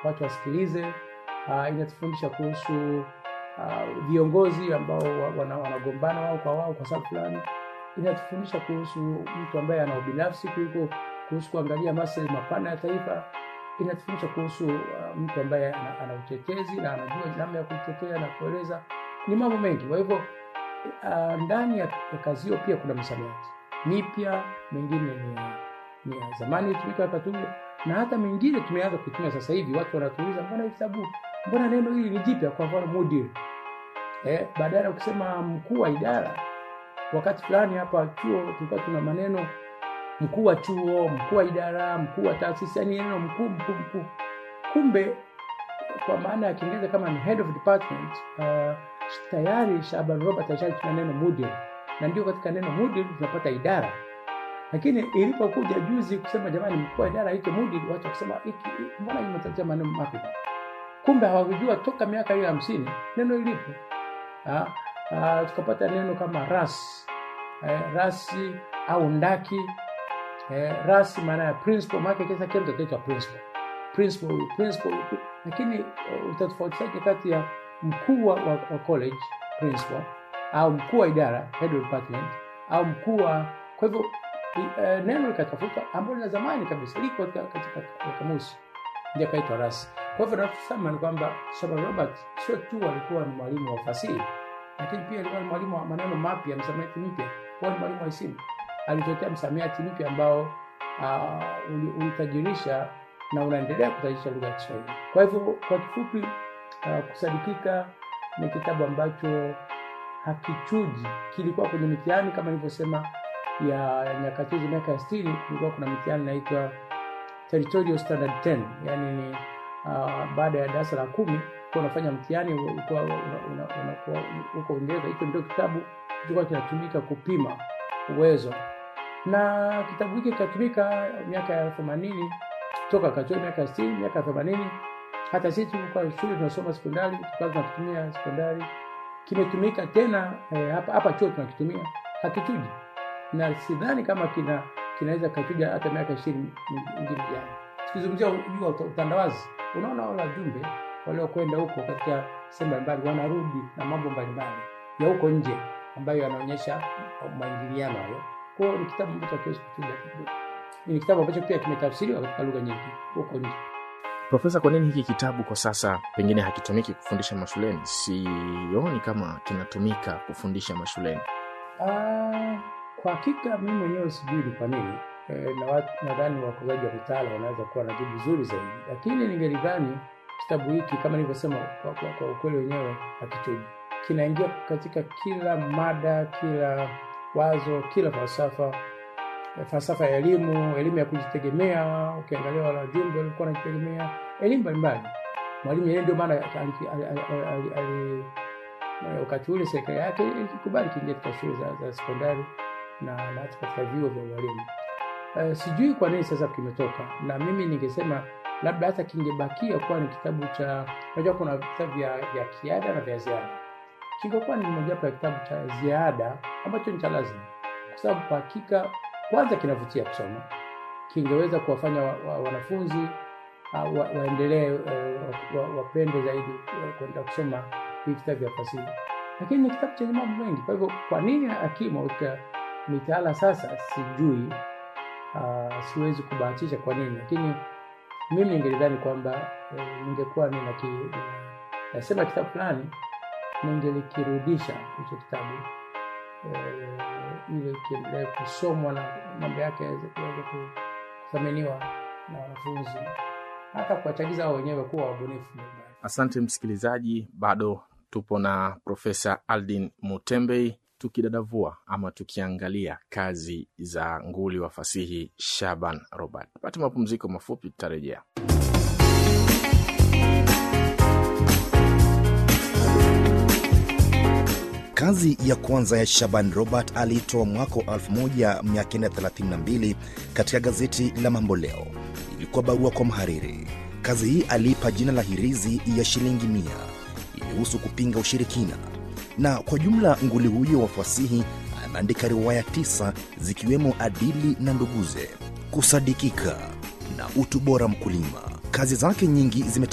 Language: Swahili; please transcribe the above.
watu wasikilize. Uh, inatufundisha kuhusu uh, viongozi ambao wana- wanagombana wao kwa wao kwa sababu fulani. Inatufundisha kuhusu mtu ambaye ana ubinafsi kuliko kuhusu kuangalia maslahi mapana ya taifa. Inatufundisha kuhusu uh, mtu ambaye ana, ana utetezi na anajua namna ya kutetea na kueleza. Ni mambo mengi. Kwa hivyo uh, ndani ya, ya kazi hiyo pia kuna misamiati mipya, mengine ni ya, ni ya zamani ilitumika wakati ule, na hata mengine tumeanza kuitumia sasa hivi. Watu wanatuuliza mbona hii kitabu, mbona neno hili ni jipya? Kwa mfano mudir, eh, badala ya kusema mkuu wa idara. Wakati fulani hapa chuo tulikuwa tuna maneno mkuu wa chuo, mkuu wa idara, mkuu wa taasisi, yani neno mkuu mkuu mkuu. Kumbe kwa maana ya Kiingereza kama ni head of department, uh, tayari Shaban Robert alishatumia neno mudir, na ndio katika neno mudir tunapata idara. Lakini ilipokuja juzi kusema jamani, mkuu wa idara aitwe mudir, watu wakisema hiki mbona imetatia maneno mapya? Kumbe hawakujua toka miaka hiyo hamsini neno ilipo. Ah, ah, tukapata neno kama ras eh, rasi au ndaki eh, rasi maana ya principal, maana kisa kile mtoto anaitwa principal principal huyu, principal huyu. lakini uh, utatofautishaje kati ya mkuu wa, wa, wa college principal au mkuu wa idara head of department au mkuu wa kwa hivyo i- eh, neno likatafuta ambalo la zamani kabisa liko katika katika kamusi ndio kaitwa rasi kwa hivyo nachosema ni kwamba Shaban Robert sio tu alikuwa ni mwalimu wa fasihi lakini pia alikuwa ni mwalimu wa maneno mapya msamiati mpya huwa ni mwalimu wa isimu alitetea msamiati mpya ambao uh, uli- ulitajirisha na unaendelea kutajirisha lugha ya Kiswahili. Kwa hivyo kwa kifupi, uh, kusadikika ni kitabu ambacho hakichuji. Kilikuwa kwenye mitihani kama nilivyosema ya nyakati hizo, miaka ya sitini, kulikuwa kuna mitihani inaitwa Territorial Standard 10 yani ni uh, baada ya darasa la kumi kuwa unafanya mtihani ulikuwa una- una- unakuwa huko Uingereza. Hicho ndio kitabu kilikuwa kinatumika kupima uwezo, na kitabu hiki kikatumika miaka ya themanini toka katoa miaka ya sitini miaka ya themanini hata sisi tulikuwa shule tunasoma sekondari tukawa tunakitumia sekondari kimetumika tena eh, hapa hapa chuo tunakitumia hakichuji na sidhani kama kina kinaweza kachuja hata miaka ishirini ingine ijayo tukizungumzia juu ya uta- utandawazi unaona wale wajumbe waliokwenda huko katika sehemu mbalimbali wanarudi na mambo mbalimbali ya huko nje ambayo yanaonyesha maingiliano hayo kwao ni kitabu ambacho hakiwezi kuchuja ni kitabu ambacho pia kimetafsiriwa katika lugha nyingi huko nje Profesa, kwa nini hiki kitabu kwa sasa pengine hakitumiki kufundisha mashuleni? Sioni kama kinatumika kufundisha mashuleni. Ah, kwa hakika mimi mwenyewe sijui ni kwa nini e, na watu- nadhani wakozaji wa mitaala wanaweza kuwa na jibu zuri zaidi, lakini ningelidhani kitabu hiki kama nilivyosema, kwa, kwa, kwa ukweli wenyewe hakichuji, kinaingia katika kila mada, kila wazo, kila falsafa eh, falsafa ya elimu, elimu ya kujitegemea. Ukiangalia wale wajumbe walikuwa wanajitegemea, elimu mbalimbali. Mwalimu Nyerere ndio maana ali- ali- ali- ali- ali- na wakati ule serikali yake ilikubali kiingia katika shule za, za sekondari na na hata katika vyuo vya ualimu. Uh, sijui kwa nini sasa kimetoka, na mimi ningesema labda hata kingebakia kuwa ni kitabu cha, unajua kuna vitabu vya, vya kiada na vya ziada. Kingekuwa ni mojawapo ya kitabu cha ziada ambacho ni cha lazima, kwa sababu kwa hakika kwanza kinavutia kusoma, kingeweza kuwafanya wa, wa, wanafunzi uh, wa, waendelee uh, wa, wa, wapende zaidi uh, kwenda kusoma hivi vitabu vya fasihi, lakini ni kitabu chenye mambo mengi. Kwa hivyo kwa nini hakimo katika mitaala sasa, sijui. Uh, siwezi kubahatisha kwa nini, lakini mimi ningelidhani kwamba eh, ningekuwa nina ki, nina- nasema kitabu fulani ningelikirudisha hicho kitabu eh, ili kiendelee kusomwa na mambo yake yaweze kuweza ku- kuthaminiwa na wanafunzi hata kuwachagiza wao wenyewe kuwa wabunifu mbalimbali. Asante msikilizaji, bado tupo na Profesa Aldin Mutembei tukidadavua ama tukiangalia kazi za nguli wa fasihi Shaban Robert. Pate mapumziko mafupi, tutarejea. Kazi ya kwanza ya Shaban Robert aliitoa mwaka wa 1932 katika gazeti la Mambo Leo. Ilikuwa barua kwa mhariri. Kazi hii aliipa jina la Hirizi ya shilingi mia. Ilihusu kupinga ushirikina, na kwa jumla nguli huyo wa fasihi ameandika riwaya tisa zikiwemo Adili na Nduguze, Kusadikika na Utu Bora Mkulima. Kazi zake nyingi zime